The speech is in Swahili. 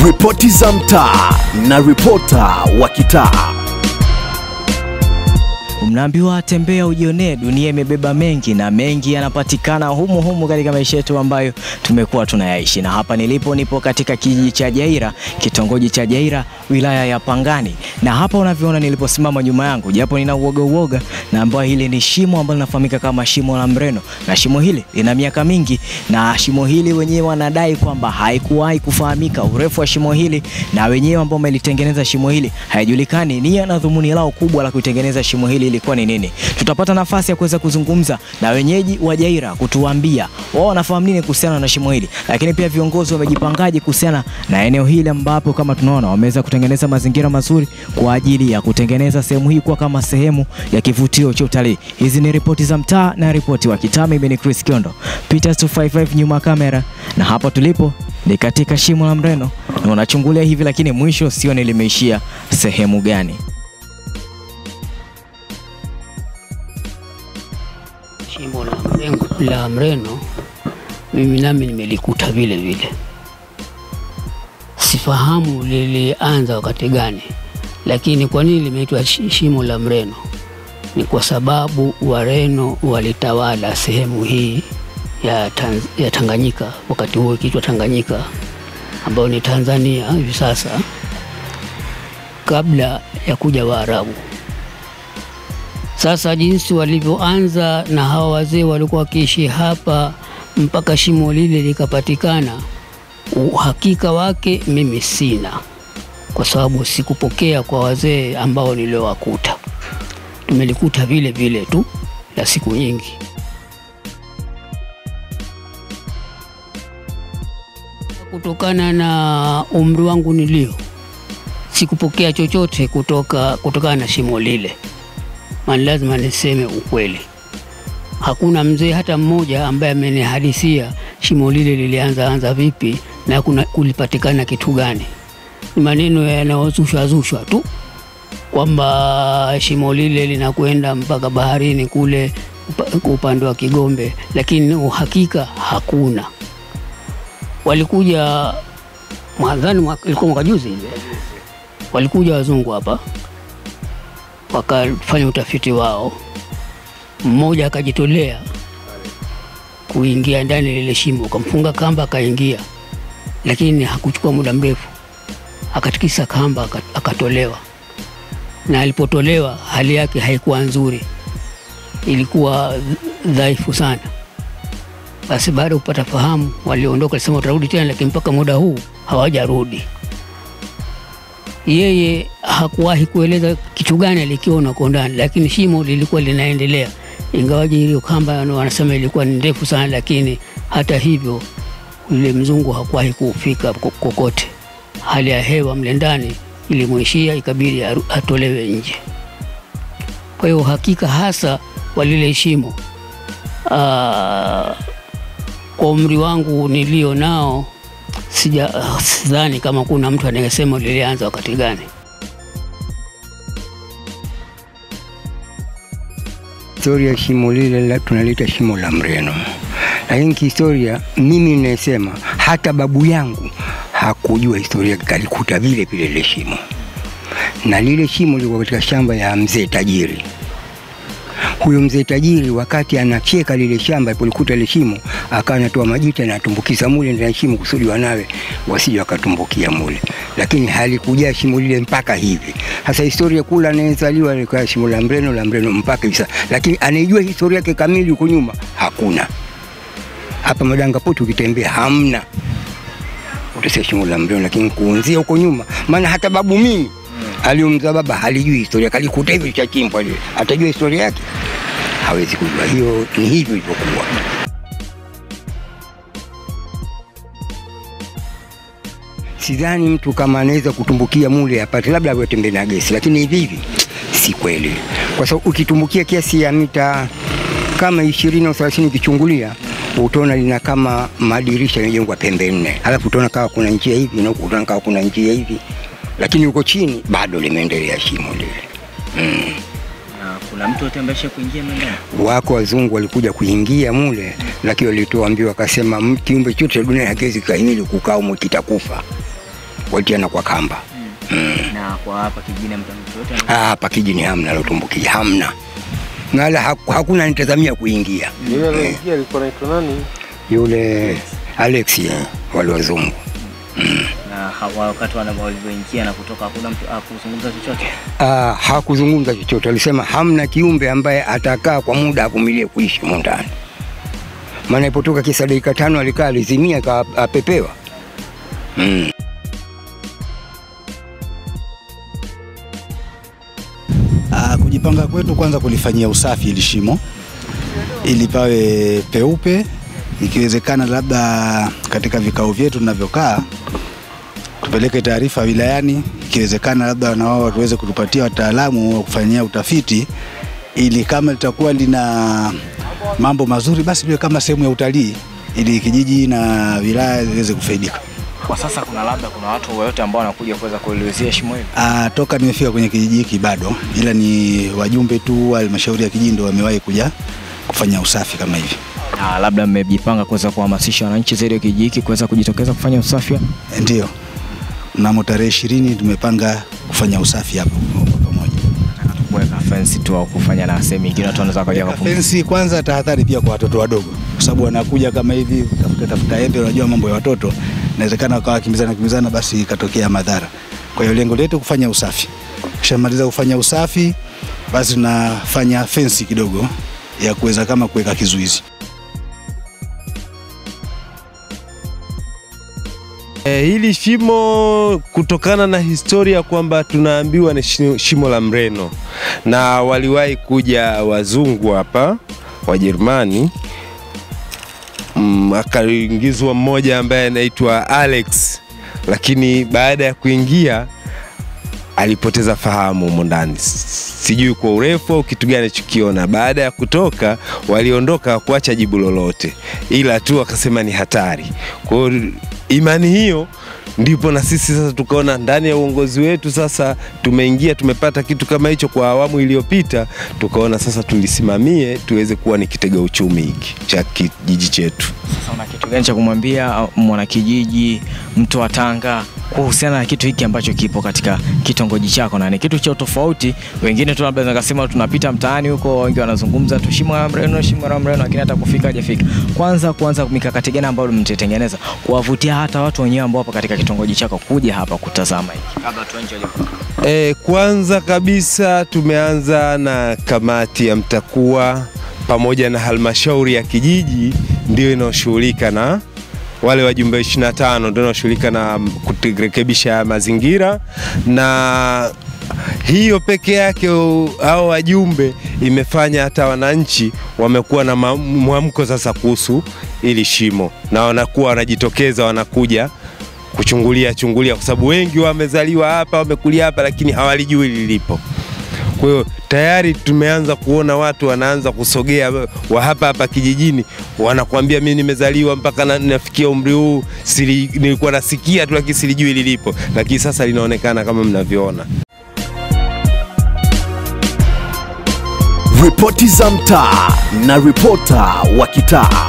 Ripoti za mtaa na ripota wa kitaa. Mnaambiwa tembea ujionee, dunia imebeba mengi na mengi yanapatikana humu humu katika maisha yetu ambayo tumekuwa tunayaishi. Na hapa nilipo, nipo katika kijiji cha Jaira, kitongoji cha Jaira, wilaya ya Pangani. Na hapa unavyoona niliposimama nyuma yangu, japo nina uoga uoga, na ambayo hili ni shimo ambalo linafahamika kama shimo la Mreno, na shimo hili lina miaka mingi, na shimo hili wenyewe wanadai kwamba haikuwahi kufahamika urefu wa shimo hili, na wenyewe ambao wamelitengeneza shimo hili haijulikani nia na dhumuni lao kubwa la kutengeneza shimo hili ilikuwa ni nini. Tutapata nafasi ya kuweza kuzungumza na wenyeji wa Jaira kutuambia wao wanafahamu nini kuhusiana na shimo hili, lakini pia viongozi wamejipangaje kuhusiana na eneo hili ambapo kama tunaona wameweza kutengeneza mazingira mazuri kwa ajili ya kutengeneza sehemu hii kuwa kama sehemu ya kivutio cha utalii. Hizi ni ripoti za mtaa na ripoti wa kitaa. Mimi ni Chris Kiondo, Peters 255 nyuma ya kamera, na hapa tulipo ni katika shimo la Mreno na unachungulia hivi, lakini mwisho sioni limeishia sehemu gani. Shimo la Mrengo, la Mreno mimi nami nimelikuta vile vile, sifahamu lilianza wakati gani, lakini kwa nini limeitwa shi- shimo la Mreno? Ni kwa sababu Wareno walitawala sehemu hii ya, Tanz, ya Tanganyika wakati huo ikiitwa Tanganyika, ambayo ni Tanzania hivi sasa, kabla ya kuja Waarabu. Sasa jinsi walivyoanza na hawa wazee walikuwa wakiishi hapa mpaka shimo lile likapatikana, uhakika wake mimi sina, kwa sababu sikupokea kwa wazee ambao niliowakuta. Tumelikuta vile vile tu la siku nyingi. Kutokana na umri wangu nilio, sikupokea chochote kutoka kutokana na shimo lile maana lazima niseme ukweli. Hakuna mzee hata mmoja ambaye amenihadithia shimo lile lilianza anza vipi na kuna kulipatikana kitu gani. Ni maneno yanayozushwa zushwa tu kwamba shimo lile linakwenda mpaka baharini kule upa- upande wa Kigombe, lakini uhakika hakuna. Walikuja mwanzani, mwa- ilikuwa mwaka juzi ile, walikuja wazungu hapa wakafanya utafiti wao. Mmoja akajitolea kuingia ndani lile shimo, akamfunga kamba, akaingia, lakini hakuchukua muda mrefu, akatikisa kamba, aka- akatolewa. Na alipotolewa hali yake haikuwa nzuri, ilikuwa dhaifu sana. Basi baada ya kupata fahamu, waliondoka, alisema watarudi tena, lakini mpaka muda huu hawajarudi yeye hakuwahi kueleza kitu gani alikiona huko ndani, lakini shimo lilikuwa linaendelea, ingawaje hiyo kamba wanasema ilikuwa ni ndefu sana, lakini hata hivyo yule mzungu hakuwahi kufika ko- kokote. Hali ya hewa mle ndani ilimwishia, ikabidi aru- atolewe nje. Kwa hiyo hakika hasa wa lile shimo, aa, kwa umri wangu nilio nao sija sidhani kama kuna mtu anayesema lilianza wakati gani. Historia ya shimo lile la- tunalita shimo la Mreno, lakini kihistoria mimi ninasema hata babu yangu hakujua historia, kalikuta vile vile lile shimo, na lile shimo lilikuwa katika shamba ya mzee tajiri. Huyo mzee tajiri wakati anacheka lile shamba, alipolikuta lile shimo, akawa anatoa majita na atumbukiza mule ndani ya shimo kusudi wanawe wasije wakatumbukia mule, lakini halikujaa shimo lile mpaka hivi. Sasa historia kula anayezaliwa alikuwa shimo la Mreno la Mreno mpaka hivi sasa, lakini anayejua historia yake kamili huko nyuma hakuna. Hapa Madanga Poti ukitembea hamna utasikia shimo la Mreno, lakini kuanzia huko nyuma, maana hata babu mimi aliomza baba halijui historia, kalikuta hivi chachimbwa lile, atajua historia yake? Hawezi kujua. Hiyo ni hivyo ilivyokuwa. Sidhani mtu kama anaweza kutumbukia mule apate, labda awe tembea na gesi, lakini hivi hivi si kweli, kwa sababu ukitumbukia kiasi ya mita kama ishirini au thelathini ukichungulia utaona lina kama madirisha yamejengwa pembe nne, alafu utaona kawa kuna njia hivi na huku utaona kawa kuna njia hivi, lakini huko chini bado limeendelea shimo lile. Mm. Na kuna mtu atembesha kuingia ndani? Wako wazungu walikuja kuingia mule, lakini walitoambiwa wakasema, "M- kiumbe chote cha dunia hakiwezi kustahimili kukaa humo, kitakufa. walitiana kwa kamba. Na kwa hapa kijijini mtu yote Ah, Hapa kijini hamna lotumbukia, hamna ngala, haku- hakuna nitazamia kuingia. Yule aliingia alikuwa anaitwa nani? Yule Alex eh, wale wazungu na hawa- wakati wana- walivyoingia na kutoka hakuna mtu akuzungumza chochote. Ah, hakuzungumza chochote, alisema hamna kiumbe ambaye atakaa kwa muda avumilie kuishi humu ndani. Maana ipotoka kisa dakika tano alikaa alizimia, aka- apepewa mm. Ah, kujipanga kwetu kwanza kulifanyia usafi ili shimo ili pawe peupe, ikiwezekana labda katika vikao vyetu tunavyokaa tupeleke taarifa wilayani, ikiwezekana labda na wao tuweze kutupatia wataalamu wa kufanyia utafiti, ili kama litakuwa lina mambo mazuri, basi liwe kama sehemu ya utalii, ili kijiji na wilaya ziweze kufaidika. Kwa sasa kuna labda kuna watu wote ambao wanakuja kuweza kuelezea shimo hili. Ah, toka nimefika kwenye kijiji hiki bado, ila ni wajumbe tu wa halmashauri ya kijiji ndio wamewahi kuja kufanya usafi kama hivi. Na labda mmejipanga kuweza kuhamasisha wananchi zaidi wa kijiji hiki kuweza kujitokeza kufanya usafi. Ndio, mnamo tarehe ishirini tumepanga kufanya usafi hapo kwa pamoja. Kuweka fence tu au kufanya na sehemu nyingine watu wanaweza kuja kupumzika. Fensi kwanza, tahadhari pia kwa watoto wadogo, kwa sababu wanakuja kama hivi tafuta tafuta embe. Unajua mambo ya watoto, inawezekana wakawa kimbizana kimbizana, basi ikatokea madhara. Kwa hiyo lengo letu kufanya usafi, kishamaliza kufanya usafi, basi tunafanya fensi kidogo ya kuweza kama kuweka kizuizi. E, hili shimo kutokana na historia kwamba tunaambiwa ni shi- shimo la Mreno na waliwahi kuja wazungu hapa Wajerumani. Mm, akaingizwa mmoja ambaye anaitwa Alex, lakini baada ya kuingia alipoteza fahamu humo ndani, sijui kwa urefu au kitu gani alichokiona. Baada ya kutoka, waliondoka kuacha jibu lolote, ila tu wakasema ni hatari. Kwa hiyo imani hiyo ndipo na sisi sasa tukaona ndani ya uongozi wetu sasa tumeingia, tumepata kitu kama hicho kwa awamu iliyopita, tukaona sasa tulisimamie tuweze kuwa ni kitega uchumi hiki cha kijiji chetu. Sasa una kitu gani cha kumwambia uh, mwanakijiji, mtu wa Tanga kuhusiana na kitu hiki ambacho kipo katika kitongoji chako, na ni kitu cha tofauti. Wengine tu labda nakasema tunapita mtaani huko, wengi wanazungumza tu shimo la Mreno, shimo la Mreno, lakini hata kufika hajafika. Kwanza kwanza mikakati gani ambayo mtatengeneza kuwavutia hata watu wenyewe ambao wapo katika kitongoji chako kuja hapa kutazama hiki kabla tuenje E, kwanza kabisa tumeanza na kamati ya mtakuwa pamoja na halmashauri ya kijiji ndio inayoshughulika na wale wajumbe 25 ndio inayoshughulika na kurekebisha mazingira na hiyo peke yake u- hao wajumbe imefanya hata wananchi wamekuwa na ma- mwamko sasa kuhusu ili shimo na wanakuwa wanajitokeza wanakuja kuchungulia chungulia, kwa sababu wengi wamezaliwa hapa wamekulia hapa, lakini hawalijui lilipo. Kwa hiyo tayari tumeanza kuona watu wanaanza kusogea wa hapa hapa kijijini, wanakuambia mimi nimezaliwa mpaka na, nafikia umri huu sili, nilikuwa nasikia tu lakini silijui lilipo, lakini sasa linaonekana kama mnavyoona. Ripoti za mtaa na ripota wa kitaa.